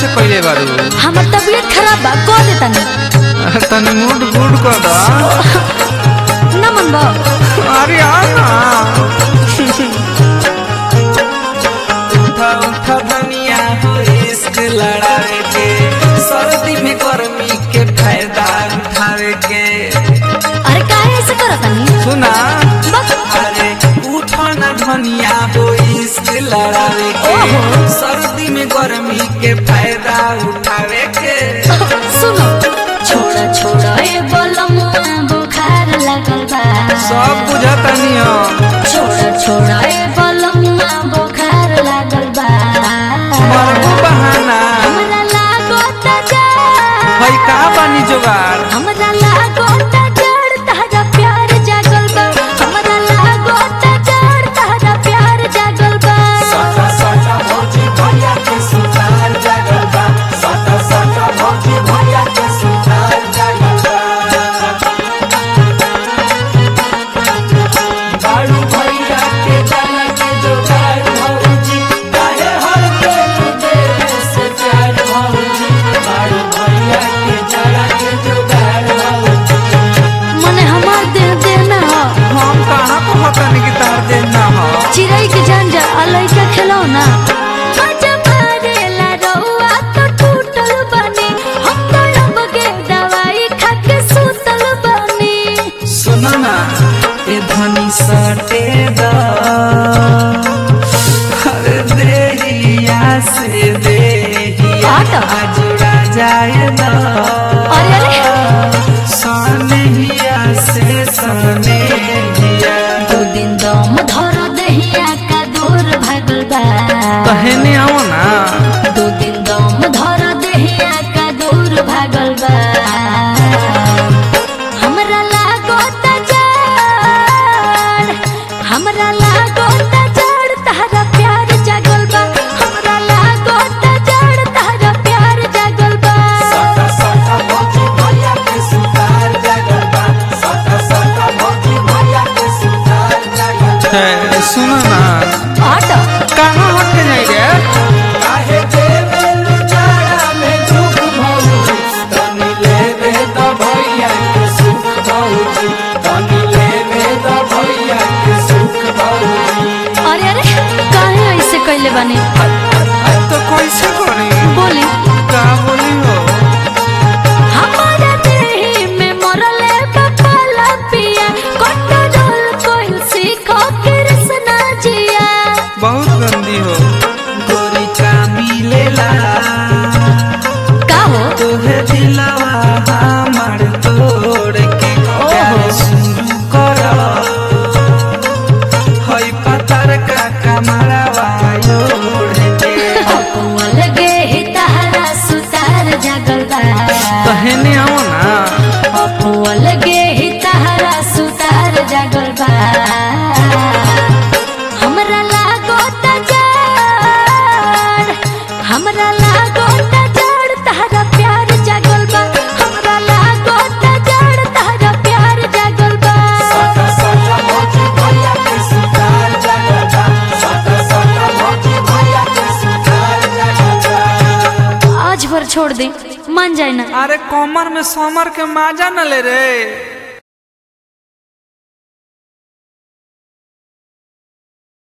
ऐसे पहले बारू हमर तबीयत खराब बा कह दे तनी तनी मूड गुड कर दा ना मन बा अरे आ ना उठा उठा धनिया हो इश्क लड़ावे के सर्दी में गर्मी के फायदा उठावे के अरे काहे ऐसे करत तनी सुना बस अरे उठा ना धनिया हो इश्क लड़ावे के ओहो। सर्दी में गर्मी के फायदा उठावे के सुनो छोड़ा छोड़ा ए बोलमुआ बुखार लगल बा सब बुझातानी हम छोड़ा छोड़ा ए बोलमुआ बुखार लगल बा मरबू बहाना हमरा लागो त जा भाई का बानी जोगाड़ हमरा लागो त जड़ तहरा प्यार जागल बा हमरा लागो त जड़ तहरा प्यार जागल बा साटा साटा भौजी भैया के सुतार जागल बा साटा साटा भौजी भैया के सुतार जागल बा बारू भैया के जाना के जोगाड़ भौजी काहे हर पेट देवे से प्यार भौजी बारू भैया के जाना के जोगाड़ भौजी मने हमार देह देह ना हो हम कहाँ को हतन की तार देना हो चिड़ै के जान जा अलई का खेलो ना मजा मारेला रउआ तो टूटल बनी हम तो अब के दवाई खा के सुतल बनी सुनो ना ये धनी सटे दा अरे देहिया से देहिया आटा। जुड़ा जाए दा अरे अरे सनहिया से सनहिया दो दिन दम धर दहिया का दूर भागल बा कहने आओ ना दो दिन दम धर दहिया का दूर भागल बा हमरा लागो त जड़ हमरा लागो त जड़ तहरा प्यार जागल बा हमरा लागो त जड़ तहरा प्यार जागल बा साटा साटा भौजी भैया के सुतार जागल बा साटा साटा भौजी भैया के सुतार जागल बा सुनो ना ऑटो कहाँ हटे नहीं रे काहे देवे लुचारा में दुख भौजी तनी लेवे द भैया के सुख भौजी तनी लेवे द भैया के सुख भौजी अरे अरे काहे ऐसे कैले बानी तो कैसे करी बोली का बोली हो हमारा देही में मरले बपाला पिया कंट्रोल कोई सीखो कृष्णा जिया बहुत गंदी हो गोरी का मिलेला का हो तोहे दिलवा हमार तोड़ के प्यार शुरू कर हई पतर का कमरवा ओढ़ के अपुआ लगे ही तहरा सुतार जागल बा कहने आओ ना अपुआ लगे ही तहरा सुतार जागल बा हमरा लागो त जड़ हमरा लागो त जड़ तहरा प्यार जागल बा हमरा लागो त जड़ तहरा प्यार जागल बा साटा साटा भौजी भैया के सुतार जागल बा साटा साटा भौजी भैया के सुतार जागल बा आज भर छोड़ दे मान जाए ना अरे कमर में समर के माजा न ले रे